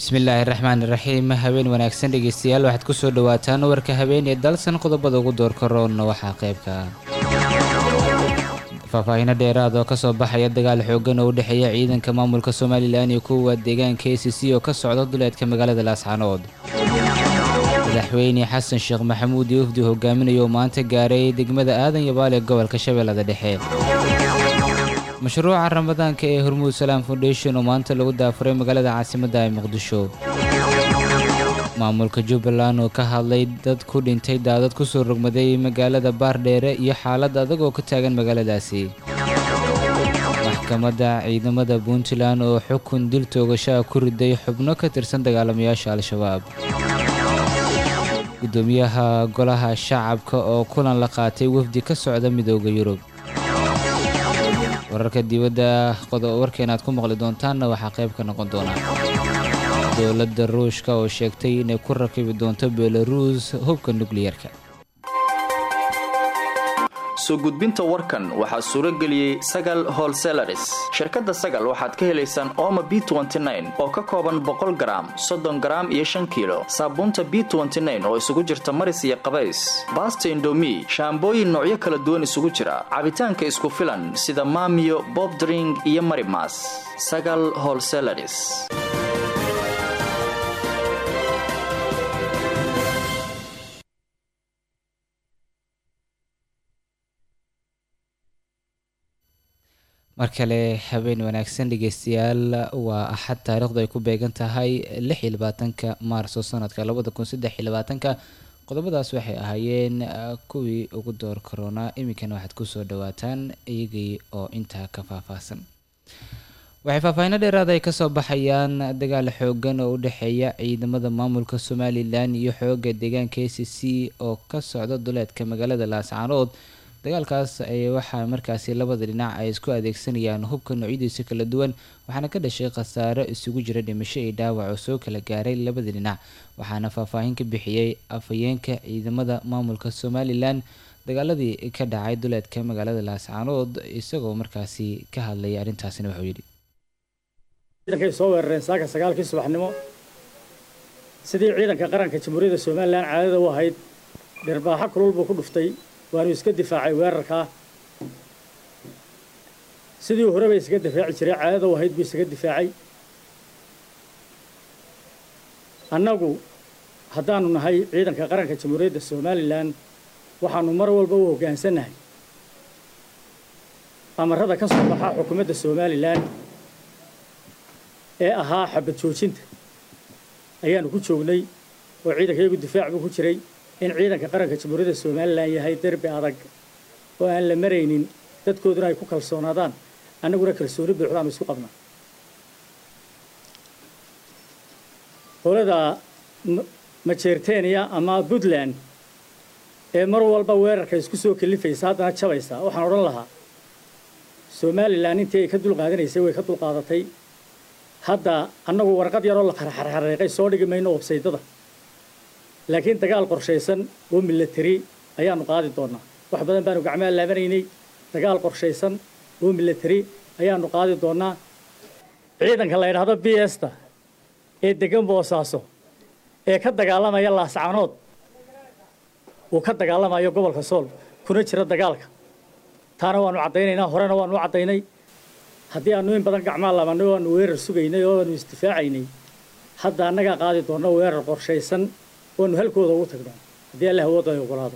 bismillaahi raxmaan iraxiim habeen wanaagsan dhegeystayaal waxaad kusoo dhawaataan warka habeen ee dalsan qodobada ugu doorka roonna waxaa qaybka faahfaahino dheeraad oo kasoo baxaya dagaal xoogan oo u dhexeeya ciidanka maamulka somalilan iyo kuwa deegaanka a c c oo ka socda duleedka magaalada laascanood madaxweyne xasan sheekh maxamuud iyo ufdi hogaaminayo oo maanta gaaray degmada aadan yabaal ee gobolka shabeellada dhexe mashruuca ramadaanka ee hormuud salaam foundation oo maanta lagu daafuray magaalada caasimadda ee muqdisho maamulka jubbaland oo ka hadlay dad ku dhintay daadad kusoo rogmaday magaalada baardheere iyo xaalad adag oo ka taagan magaaladaasi maxkamadda ciidamada puntland oo xukun dil toogashaa ku riday xubno ka tirsan dagaalamayaasha al-shabaab guddoomiyaha golaha shacabka oo kulan la qaatay wafdi ka socda midooda yurub wararka dibadda warkeena aad ku maqli doontaanna waxaa qayb ka noqon doona dowladda ruushka oo sheegtay inay ku rakibi doonto belaruus hubka nukliyarka soo gudbinta warkan waxaa suuro geliyey sagal holselaris shirkadda sagal waxaad ka helaysaan ooma b oo ka kooban boqol garaam soddon garaam iyo shan kiilo saabuunta b oo isugu jirta maris iyo qabays baasta indomi shaambooyin noocyo kala duwan isugu jira cabitaanka isku filan sida maamiyo bobdring iyo marimas sagal holselaris mar kale habeen wanaagsan dhegeystayaal waa axad taariikhdu ay ku beegan tahay lix iyo labaatanka maarso sanadka labada kun saddex iyo labaatanka qodobadaas waxay ahaayeen kuwii ugu door koronaa iminkana waxaad kusoo dhawaataan iyagii oo intaa ka faahfaahsan waxay faahfaahino dheeraad ay kasoo baxayaan dagaal xoogan oo u dhexeeya ciidamada maamulka somalilan iyo xooga deegaanka a c c oo ka socda duleedka magaalada laascaanood dagaalkaas ay waxaa markaasi labada dhinac ay isku adeegsanayaan hubka noocyadiisa kala duwan waxaana ka dhashay khasaaro isugu jira dhimasho iyo dhaawac oo soo kala gaaray labada dhinac waxaana faahfaahin ka bixiyey afhayeenka ciidamada maamulka somalilan dagaaladii ka dhacay duleedka magaalada laascaanood isagoo markaasi ka hadlayay arrintaasina wuxuu yidhi ciidankay soo weerareen saaka sagaalkii subaxnimo sidii ciidanka qaranka jamhuuriyadda somalilan caadada u ahayd dhirbaaxo kulul buu ku dhuftay waanu iska difaacay weerarkaa sidii horeba isaga difaaci jiray caadada u ahayd buu isaga difaacay annagu haddaanu nahay ciidanka qaranka jamhuuriyadda somalilan waxaanu mar walba u hoggaansannahay amarada ka soo baxa xukuumadda somalilan ee ahaa xabad joojinta ayaanu ku joognay oo ciidanka iyagu difaac buu ku jiray in ciidanka qaranka jamhuuriyadda somalilan yahay derbi adag oo aan la maraynin dadkooduna ay ku kalsoonaadaan annaguna kalsooni buuxdaanu isku qabnaa qolada majeerteniya ama puntland ee mar walba weerarka isku soo kalifaysa haddana jabaysa waxaan odhan lahaa somalilan intii ay ka dulqaadanaysay way ka dulqaadatay hadda annagu warqad yaroo la qarxarxareeqay soo dhigi mayno websaydada laakiin dagaal qorshaysan oo milatari ayaanu qaadi doonaa wax badan baanu gacmaha laabanaynay dagaal qorshaysan oo milatari ayaanu qaadi doonaa ciidanka la yidhaahdo b sta ee degan boosaaso ee ka dagaalamaya laascanood uu ka dagaalamayo gobolka sool kuna jira dagaalka taana waanu caddaynaynaa horena waanu u caddaynay haddii aanu in badan gacmaha laabannay oo aanu weerar sugaynay oo aanu isdifaacaynay hadda annagaa qaadi doona weerar qorshaysan waanu halkooda ugu tagnaa haddii alla hawooda ay ogolaado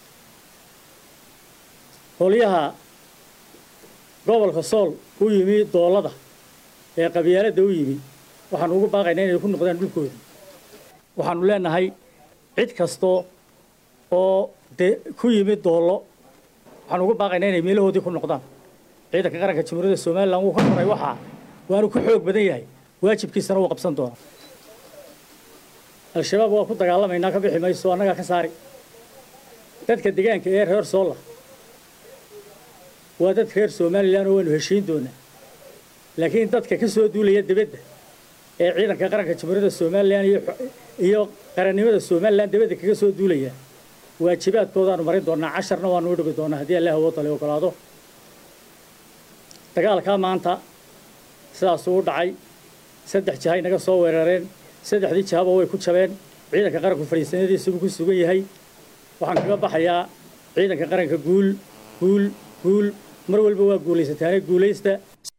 howlyaha gobolka sool u yimi doolada ee qabyaaladda u yimi waxaanu ugu baaqaynaa inay ku noqdaan dhulkooda waxaanu leenahay cid kastoo oo de ku yimi doollo waxaanu ugu baaqaynaa inay meelahoodii ku noqdaan ciidanka qaranka jamhuuriyadda somalilan wuu ka koray waxaa waanu ku xoog badan yahay waajibkiisana wuu qabsan doonaa al-shabaab waa ku dagaalamaynaa ka bixi mayso annagaa ka saari dadka deegaanka ee reer soola waa dad reer somalilan oo waanu heshiin doonaa laakiin dadka ka soo duulaya dibadda ee ciidanka qaranka jamhuuriyadda somalilan iyo qarannimada somalilan dibadda kaga soo duulaya waajibaadkoodaanu marin doonaa casharna waanu u dhigi doonaa haddii allah awooda la ogolaado dagaalkaa maanta sidaasuu u dhacay saddex jahay naga soo weerareen saddexdii jawaabo way ku jabeen ciidanka qaranku fadhiisanadiisubuu ku sugan yahay waxaan kaga baxayaa ciidanka qaranka guul guul guul mar walba waa guulaysataane guulaysta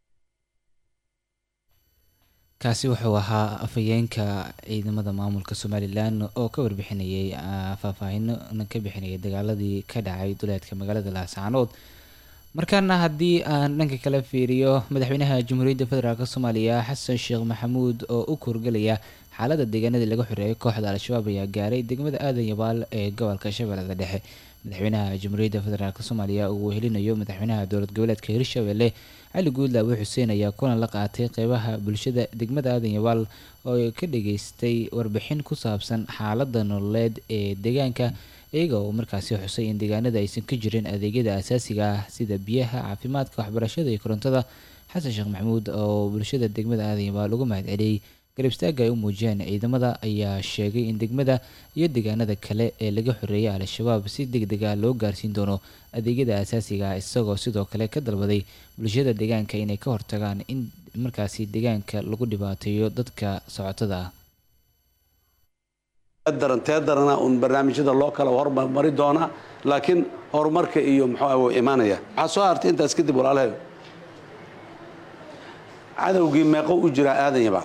kaasi wuxuu ahaa afhayeenka ciidamada maamulka somalilan oo ka warbixinayay faahfaahino ka bixinayay dagaaladii ka dhacay duleedka magaalada laascaanood markaana haddii aan dhanka kale fiiriyo madaxweynaha jamhuuriyadda federaalk soomaaliya xasan sheekh maxamuud oo u kurgelaya xaalada deegaanadii laga xoreeyay kooxda al-shabaab ayaa gaaray degmada aadan yabaal ee gobolka shabeellada dhexe madaxweynaha jamhuuriyadda federaalk soomaaliya uu wehelinayo madaxweynaha dowlad goboleedka hirshabelle cali guudlaawe xuseen ayaa kulan la qaatay qeybaha bulshada degmada aadan yabaal oo ka dhageystay warbixin ku saabsan xaalada nololeed ee deegaanka iyaga oo markaasi xusay in deegaanada aysan ka jirin adeegyada asaasiga ah sida biyaha caafimaadka waxbarashada iyo korontada xasan sheekh maxamuud oo bulshada degmada aadan yabaal ugu mahad celiyey garab istaaga ay u muujiyeen ciidamada ayaa sheegay in degmada iyo deegaanada kale ee laga xoreeyay al-shabaab si deg dega loo gaarsiin doono adeegyada asaasiga ah isagoo sidoo kale ka dalbaday bulshada deegaanka inay ka hortagaan in markaasi deegaanka lagu dhibaateeyo dadka socotada ah darantee darana uun barnaamijyada loo kala hormari doonaa laakiin horumarka iyo muxuu imaanaya waxaa soo hartay intaas kadib walaalahay cadowgii meeqo u jiraa aadan yabaal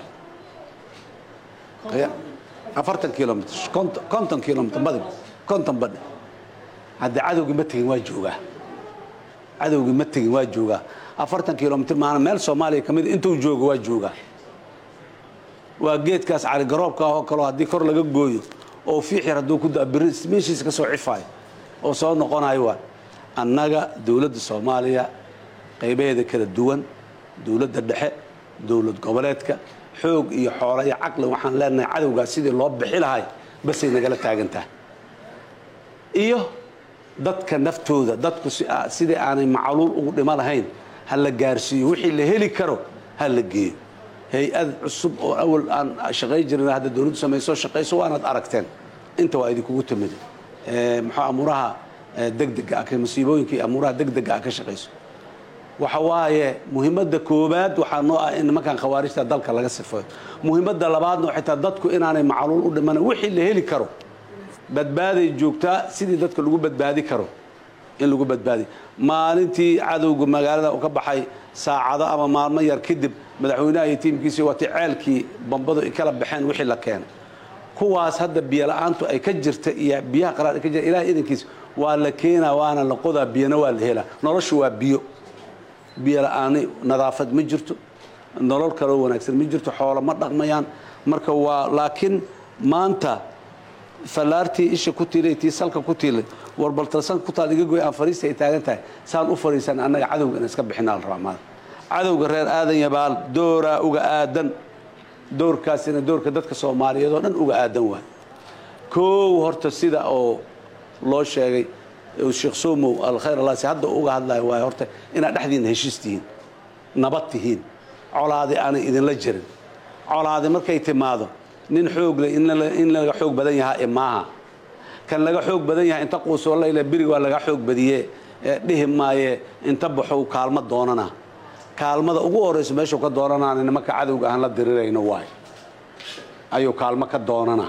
afartan kilomitr konton kilomitr badib konton badhe haddii cadowgii ma tegin waa joogaa cadowgii ma tegin waa joogaa afartan kilomitr maana meel soomaaliya ka mid intuu joogo waa joogaa waa geedkaas caligaroobka ah oo kaleo haddii kor laga gooyo oo fiix yar hadduu ku da biri meeshiisa ka soo cifaayo oo soo noqonayo waa annaga dowladda soomaaliya qaybaheeda kala duwan dowladda dhexe dowlad goboleedka xoog iyo xoolo iyo caqli waxaan leenahay cadowgaas sidii loo bixi lahay basay nagala taagantahay iyo dadka naftooda dadku sidii aanay macluul ugu dhimo lahayn ha la gaarsiiyo wixii la heli karo ha la geeyo hay-ad cusub oo awal aan shaqay jirin hadda dowladdu samayso shaqayso waanaad aragteen inta waa idinkugu timid muxuu amuuraha degdega ah masiibooyinkii amuuraha degdega ah ka shaqayso waxa waaye muhiimadda koowaad waxaa noo ah in nimankan khawaarijta dalka laga sifeeyo muhiimadda labaadna xitaa dadku inaanay macluul u dhiman wixii la heli karo badbaaday joogtaa sidii dadka lagu badbaadi karo in lagu badbaadiyo maalintii cadowga magaalada u ka baxay saacado ama maalmo yar kadib madaxweynaha iyo tiimkiisii waatay ceelkii bambadu ay kala baxeen wixii la keenay kuwaas hadda biyo la-aantu ay ka jirta iyo biyaha qaraar ay ka jirta ilahay idankiis waa la keenaa waana la qodaa biyana waa la helaa noloshu waa biyo biyo la-aani nadaafad ma jirto nolol kaloo wanaagsan ma jirto xoolo ma dhaqmayaan marka waa laakiin maanta fallaartii isha ku tiilay tii salka ku tiilay warbaltalsanka ku taal iga goy aan fariista ay taagan tahay saan u fariisan annaga cadowga in iska bixinaa la rabaa maada cadowga reer aadan yabaal dooraa uga aadan doorkaasina doorka dadka soomaaliyeed oo dhan uga aadan waay koow horta sida oo loo sheegay sheekh somow alkhayr allaasi hadda uga hadlayo waay horta inaad dhexdiina heshiis tihiin nabad tihiin colaadi aanay idinla jirin colaadi markay timaado nin xoog leh in laga xoog badan yahaa e maaha kan laga xoog badan yahay inta quusoo layla birig waa laga xoog badiye dhihi maaye inta baxow kaalmo doonana kaalmada ugu horayso meeshuu ka doonanaana nimanka cadowga aan la dirirayno waay ayuu kaalmo ka doonana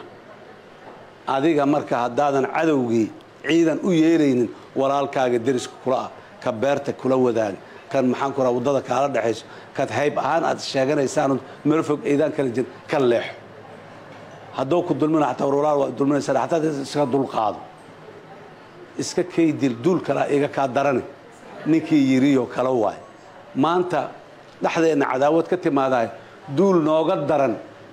adiga marka haddaadan cadowgii ciidan u yeelaynin walaalkaaga deriska kula ah ka beerta kula wadaaga kan maxaan ku raha waddada kaala dhexayso kad hayb ahaan aad sheeganaysaanoo meel fog ciidaan kala jirin ka leexo hadduu ku dulmina xataa warwalaal waa dulminaysaa xataa iska dulqaado iska kaydil duul kalaa iga kaa darane ninkii yiriyo kala waay maanta dhexdeenna cadaawad ka timaadahay duul nooga daran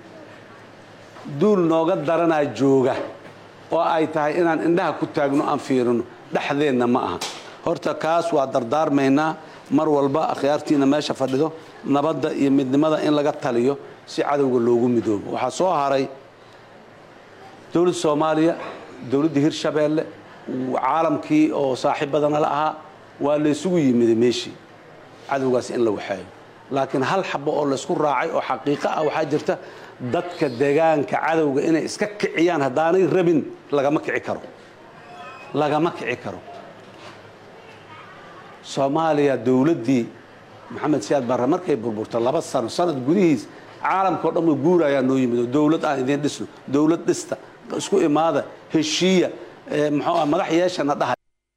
duul nooga daranaa jooga oo ay tahay inaan indhaha ku taagno aan fiirino dhexdeenna ma aha horta kaas waa dardaarmaynaa mar walba akhyaartiina meesha fadhido nabadda iyo midnimada in laga taliyo si cadowga loogu midoobo waxaa soo haray dowladda soomaaliya dowladda hirshabeelle caalamkii oo saaxiibadana la ahaa waa laysugu yimiday meeshii cadowgaas in la waxeeyo laakiin hal xabo oo laysku raacay oo xaqiiqo ah waxaa jirta dadka deegaanka cadowga inay iska kiciyaan haddaanay rabin lagama kici karo lagama kici karo soomaaliya dowladdii maxamed siyaad barre markay burburta laba sano sanad gudihiis caalamka o dhan way guurayaa noo yimid oo dowlad aan idiin dhisno dowlad dhista isku imaada heshiiya muxuu ah madax yeeshana dhaha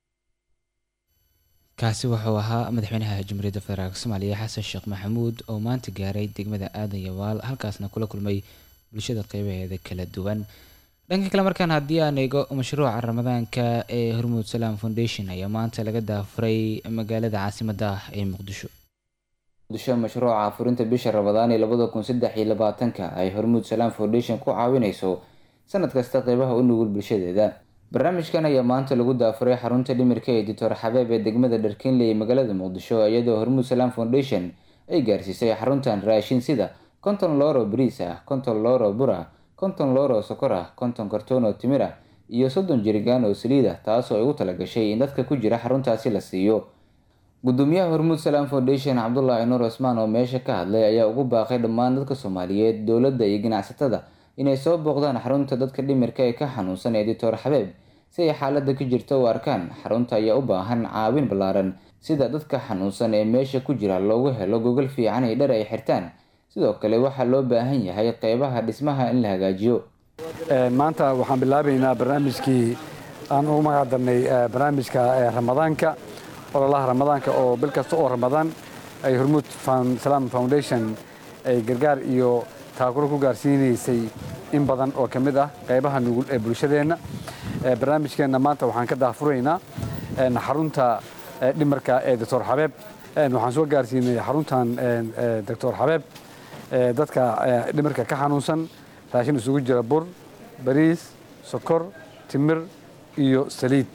kaasi wuxuu ahaa madaxweynaha jamhuuriyadda federaalk soomaaliya xasan sheekh maxamuud oo maanta gaaray degmada aadan yawaal halkaasna kula kulmay bulshada qeybaheeda kala duwan dhanka kale markaan haddii aan eego mashruuca ramadaanka ee hormuud salaam foundation ayaa maanta laga daafuray magaalada caasimadda ah ee muqdisho muqdisho mashruuca furinta bisha ramadaan ee labada kun saddex iyo labaatanka ay hormuud salaam foundation ku caawinayso sanad kasta qeybaha u nugul bulshadeeda barnaamijkan ayaa maanta lagu daafuray xarunta dhimirka ee doctor xabeeb ee degmada dharkinley ee magaalada muqdisho iyadoo hormuud salaam foundation ay gaarsiisay xaruntan raashin sida konton looro bariis ah konton looro bur ah konton looro sokor ah konton kartoon oo timir ah iyo soddon jirigaan oo saliid ah taasoo ay ugu talagashay in dadka ku jira xaruntaasi la siiyo gudoomiyaha hormuud salaam foundation cabdulaahi nuur cusmaan oo meesha ka hadlay ayaa ugu baaqay dhammaan dadka soomaaliyeed dowladda iyo ganacsatada inay soo booqdaan xarunta dadka dhimirka ee ka xanuunsan ee doctor xabeeb si ay xaalada ka jirta u arkaan xarunta ayaa u baahan caawin ballaaran sida dadka xanuunsan ee meesha ku jira loogu helo gogol fiican iyo dhar ay xirtaan sidoo kale waxaa loo baahan yahay qeybaha dhismaha in la hagaajiyo maanta waxaan bilaabaynaa barnaamijkii aan ugu magac darnay barnaamijka ramadaanka ololaha ramadaanka oo bil kasta oo ramadaan ay hormuud salaam foundation ay gargaar iyo taakuro ku gaarsiinaysay in badan oo ka mid ah qaybaha nugul ee bulshadeenna barnaamijkeenna maanta waxaan ka daafuraynaa xarunta dhimarka ee doctor xabeeb waxaan soo gaarsiinay xaruntan doctor xabeeb dadka dhimarka ka xanuunsan raashin isugu jira bur bariis sokor timir iyo saliid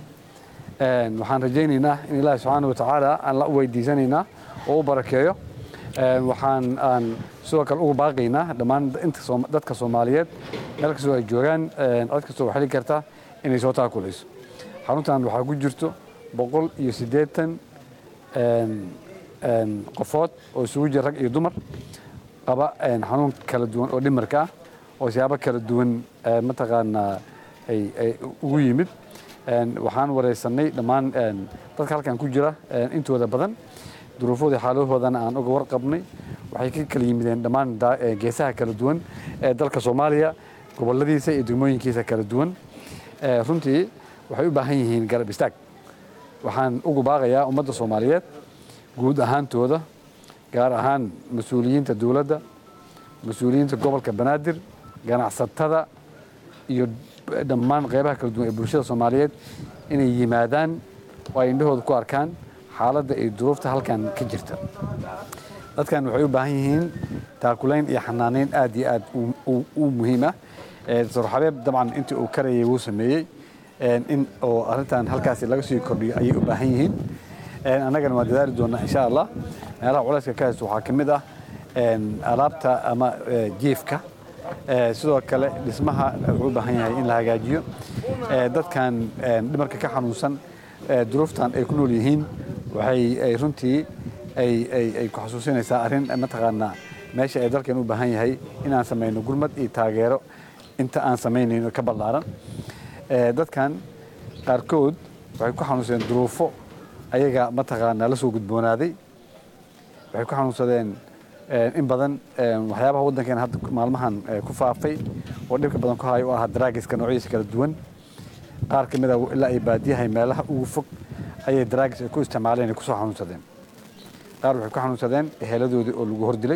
waxaan rajaynaynaa in ilaahi subxaana wa tacaala aan la weydiisanaynaa oo u barakeeyo waxaan aan sidoo kale ugu baaqaynaa dhammaan dadka soomaaliyeed meel kastoo ay joogaan cid kastoo waxeli karta inay soo taakulayso xaruntan waxaa ku jirto boqol iyo siddeetan qofood oo isugu jira rag iyo dumar qaba xanuun kala duwan oo dhimarka ah oo siyaabo kala duwan mataqaanaa ay ugu yimid waxaan wareysanay dhammaan dadka halkan ku jira intooda badan duruufooda xaalahoodana aan uga warqabnay waxay ka kala yimideen dhammaan geesaha kala duwan ee dalka soomaaliya goboladiisa iyo degmooyinkiisa kala duwan runtii waxay u baahan yihiin garab istaag waxaan ugu baaqayaa ummadda soomaaliyeed guud ahaantooda gaar ahaan mas-uuliyiinta dowladda mas-uuliyiinta gobolka banaadir ganacsatada iyo dhammaan qeybaha kala duwan ee bulshada soomaaliyeed inay yimaadaan oo ay indhahooda ku arkaan xaaladda iyo duruufta halkan ka jirta dadkan waxay u baahan yihiin taakulayn iyo xanaaneyn aad iyo aad u muhiim ah doctor xabeeb dabcan intii uu karayay wuu sameeyey in oo arrintan halkaasi laga sii kordhiyo ayay u baahan yihiin annagana waan dadaali doonaa insha allah meelaha culayska ka haysto waxaa ka mid ah alaabta ama jiifka sidoo kale dhismaha wuxuu u baahan yahay in la hagaajiyo dadkan dhimarka ka xanuunsan duruuftan ay ku nool yihiin waxay runtii ay ku xasuusinaysaa arrin mataqaanaa meesha ay dalkan u baahan yahay inaan samayno gurmad iyo taageero inta aan samaynayno ka ballaaran dadkan qaarkood waxay ku xanuunsadeen duruufo ayaga mataqaanaa la soo gudboonaaday waxay ku xanuunsadeen in badan waxyaabaha waddankeena hadda maalmahan ku faafay oo dhibka badan ku hayo oo ah daraagiska noocyadiisa kala duwan qaar ka mid a ilaa ay baadiyahay meelaha ugu fog ayay daraagis ay ku isticmaaleen ay kusoo xanuunsadeen qaar waxay ku xanuunsadeen eheeladoodii oo lagu hordilay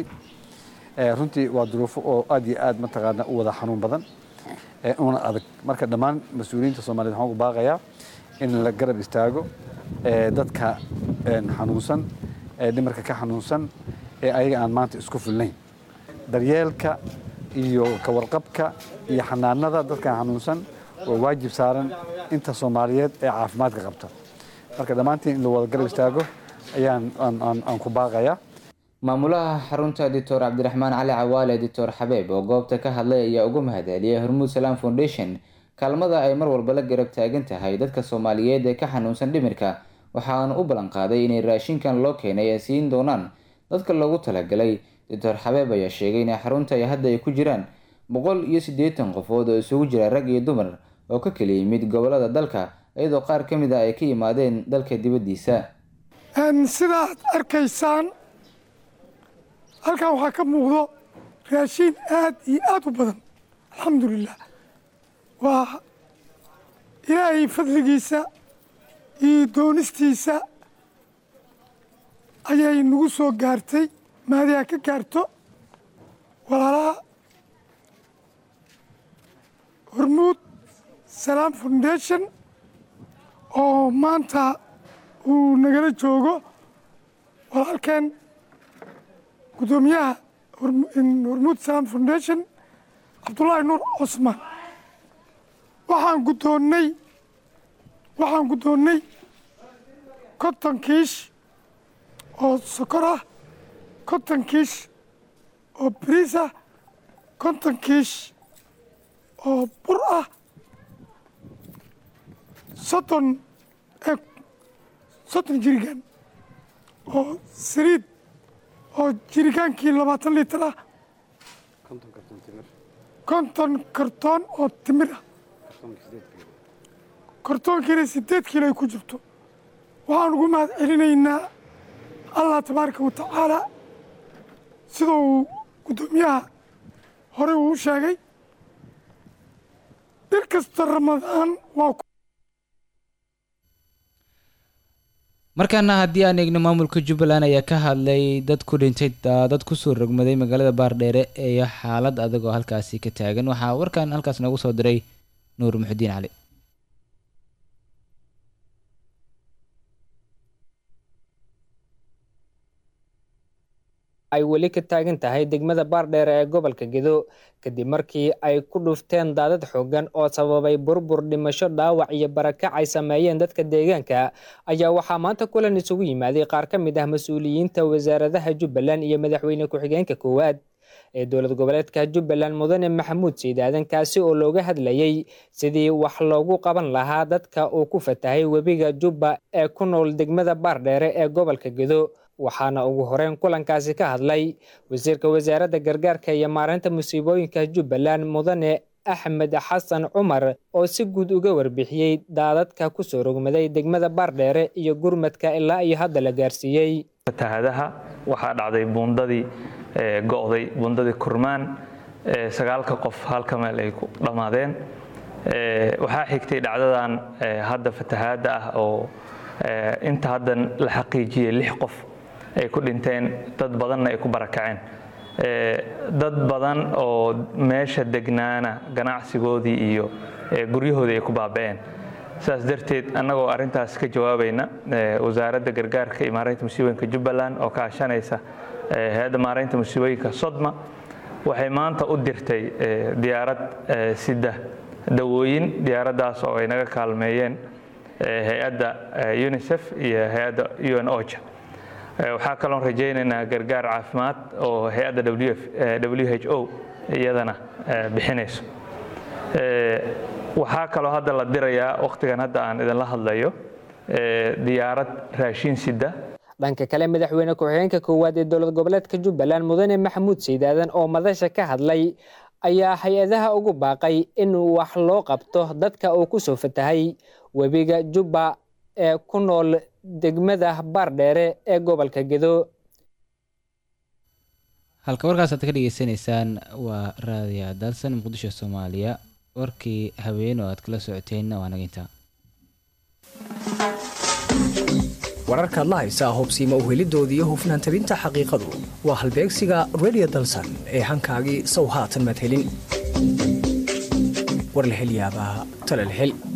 runtii waa duruufo oo aad iyo aad mataqaana u wada xanuun badan una adag marka dhammaan mas-uuliyiinta soomaaliyed waxaan ugu baaqayaa in la garab istaago dadka xanuunsan dhimarka ka xanuunsan ee ayaga aan maanta isku filnayn daryeelka iyo kawarqabka iyo xanaanada dadkan xanuunsan waa waajib saaran inta soomaaliyeed ee caafimaadka qabta marka dhammaantiin in la wada garab istaago ayaan aan ku baaqayaa maamulaha xarunta doctor cabdiraxmaan cali cawaale doctor xabeeb oo goobta ka hadlay ayaa ugu mahadceliyay hormuud salaam foundation kaalmada ay mar walba la garab taagan tahay dadka soomaaliyeed ee ka xanuunsan dhimirka waxaana u ballan qaaday inay raashinkan loo keenay ay siin doonaan dadka loogu talagalay doctor xabeeb ayaa sheegay in xarunta ay hadda ay ku jiraan boqol iyo siddeetan qofood oo isugu jira rag iyo dumar oo ka kala yimid gobolada dalka iyadoo qaar ka mid a ay ka yimaadeen dalka dibaddiisa sida aad arkaysaan halkan waxaa ka muuqdo raashiin aad iyo aad u badan alxamdulilah waa ilaahay fadligiisa iyo doonistiisa ayay nagu soo gaartay maadiha ka gaarto walaalaha hormuud salaam foundation oo maanta uu nagala joogo walaalkeen guddoomiyaha hormuud salaam foundation cabdullaahi nuur cosmaan waxaan guddoonnay waxaan guddoonnay konton kiish oo sokor ah konton kiish oo bariis ah konton kiish oo bur ah soddon soddon jirigaan oo saliid oo jirigaankii labaatan litir ah konton kartoon oo timir ah kartoonkiina siddeed kiilo ay ku jirto waxaan ugu mahad celinaynaa allah tabaaraka wa tacaala sida uu guddoomiyaha horey uu u sheegay bil kasta ramadaan waa markaana haddii aan eegno maamulka jubbaland ayaa ka hadlay dad ku dhintay dad kusoo rogmaday magaalada baardheere iyo xaalad adag oo halkaasi ka taagan waxaa warkan halkaas noogu soo diray nuur muxudiin cali ay weli ka taagan tahay degmada baardheere ee gobolka gedo kadib markii ay ku dhufteen daadad xoogan oo sababay burbur dhimasho dhaawac iyo barakac ay sameeyeen dadka deegaanka ayaa waxaa maanta kulan isugu yimaaday qaar ka mid ah mas-uuliyiinta wasaaradaha jubbaland iyo madaxweyne ku-xigeenka koowaad ee dowlad goboleedka jubbaland mudane maxamuud siidaadan kaasi oo looga hadlayay sidii wax loogu qaban lahaa dadka uu ku fatahay webiga jubba ee ku nool degmada baardheere ee gobolka gedo waxaana ugu horeyn kulankaasi ka hadlay wasiirka wasaaradda gargaarka iyo maareynta musiibooyinka jubbaland mudane axmed xasan cumar oo si guud uga warbixiyey daadadka kusoo rogmaday degmada baardheere iyo gurmadka ilaa iyo hadda la gaarsiiyey fatahadaha waxaa dhacday buundadii go'day buundadii kurmaan sagaalka qof halka meel ay ku dhammaadeen waxaa xigtay dhacdadan hadda fatahaadda ah oo inta haddan la xaqiijiyey lix qof ay ku dhinteen dad badanna ay ku barakaceen dad badan oo meesha degnaana ganacsigoodii iyo guryahoodii ay ku baaba'een saas darteed annagoo arrintaas ka jawaabayna wasaaradda gargaarka iyo maaraynta musiibooyinka jubbaland oo kaashanaysa hay-adda maaraynta musiibooyinka sodma waxay maanta u dirtay diyaarad sida dawooyin diyaaraddaas oo ay naga kaalmeeyeen hay-adda unisef iyo hay-adda un oja waxaa kaloon rajaynaynaa gargaar caafimaad oo hay-adda w h o iyadana bixinayso waxaa kaloo hadda la dirayaa wakhtigan hadda aan idinla hadlayo diyaarad raashiin sida dhanka kale madaxweyne ku-xigeenka koowaad ee dowlad goboleedka jubbaland mudane maxamuud siidaadan oo madasha ka hadlay ayaa hay-adaha ugu baaqay in wax loo qabto dadka uu kusoo fatahay webiga jubba ee ku nool degmada baardheere ee gobolka gedo halka warkaas aad ka dhageysanaysaan waa raadiya dalsan muqdisho soomaaliya warkii haween oo aad kala socoteenna waa naginta wararkaad la haysaa hubsiima uhelidoodii iyo hufnaan tabinta xaqiiqadu waa halbeegsiga redio dalsan ee hankaagii sow haatan maad helin war la hel yaabaa tala la hel